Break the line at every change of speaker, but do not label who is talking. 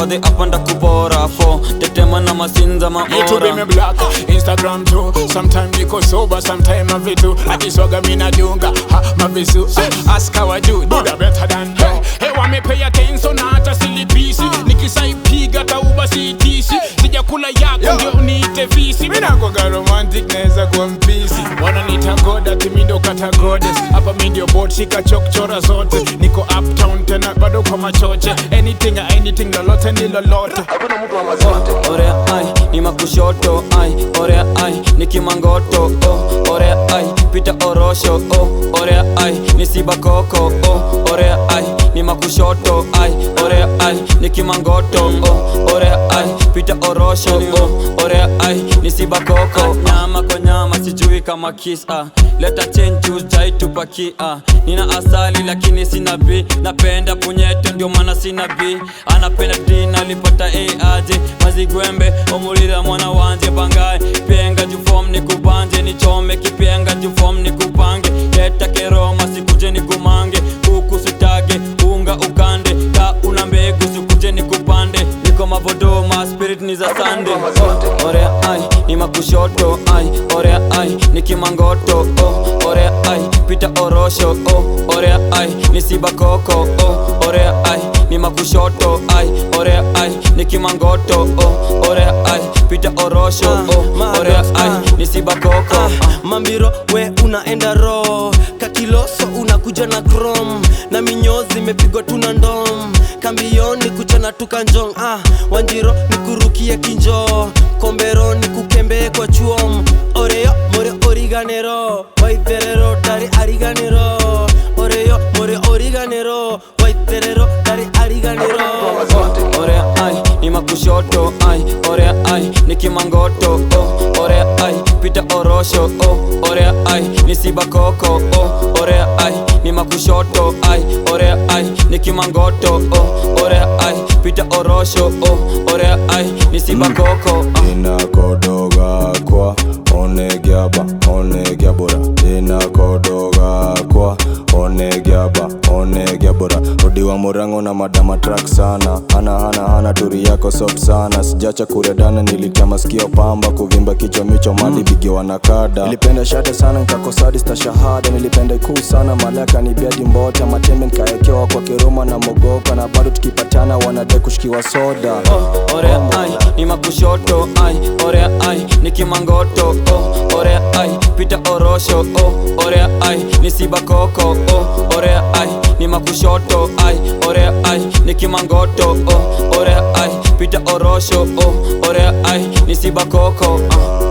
fadhi apanda kubora fo tetema na masinza
YouTube me
maora
black, Instagram too. Sometime niko sober, sometime mavitu. Akiswaga mina dunga, ha mavisu. Eh, Ask how I do, do the better than hey. Hey, wame pay attention na hata silipisi. Nikisaipiga tauba sitisi. Sijakula yako ndio niite visi. Mina kwaga romantic naweza kuwa mpisi. Wananiita god ati mi ndo kata goddess. Hapa mi ndio bot shika chokchora zote. Niko uptown tena bado kwa machoche. Anything anything lolote ni lolote.
orea ai ni makushoto ai orea ai ni kimangoto oh orea ai pita orosho oh orea ai ni sibakoko oh orea ai ni makushoto ai orea ai ni kimangoto oh orea ai pita orosho oh orea ai ni sibakoko nyama kwa nyama sijui kama kisa leta chenju jaitupakia nina asali lakini sina b napenda punyeto ndio maana sina b anapenda d nalipata a aje mazigwembe omulira mwana wanje bangaye penga jufom nikubanje nichome kipenga jufom nikupange leta keroma sikuje nikumange kuku sutage unga ukande ka una mbegu sikuje nikupande niko mavodoma spirit ni za sande oh, orea ai ni makushoto ai orea ai ni kimangoto oh, orea ai pita orosho oh, orea ai ni sibakoko oh, orea ai ni makushoto ai orea ai ni kimangoto oh, orea ai pita orosho oh, orea ai ni sibakoko
Ah, mambiro we unaenda ro kakiloso unakuja na chrome na minyozi imepigwa tuna ndom kambioni kuchana tukanjong ah, wanjiro nikurukie kinjo kombero nikukembee kwa chuom oreyo more origanero waitherero dari ariganero oreyo more origanero waitherero dari ariganero
orea ai ni makushoto ai orea ai ni kimangoto oh, orea ai pita orosho oh, orea ai ni sibakoko oh, orea ai ni makushoto ai orea ai ni kimangoto oh, orea ai pita orosho oh, orea ai ni sibakoko ah.
inakodoga kwa onegiaba onegiabora inakodoga kwa onegiaba onegiabora odiwa murango na madama track sana hana hana hana turi yako soft sana sijacha kuredana nilitia masikio pamba kuvimba kichwa micho mali bigiwa na kada nilipenda shate sana nkakosadista shahada nilipenda ikuu sana malaka ni biadi mbota matembe nkaekewa kwa kiruma na mogoka na bado tukipatana wanade kushikiwa soda
oh, orea ai ni makushoto ai orea ai ni kimangoto oh, orea ai pita orosho oh, orea ai ni sibakoko oh, orea ai ni makushoto ai orea ai ni kimangoto oh, orea ai pita orosho oh, orea ai ni sibakoko ah.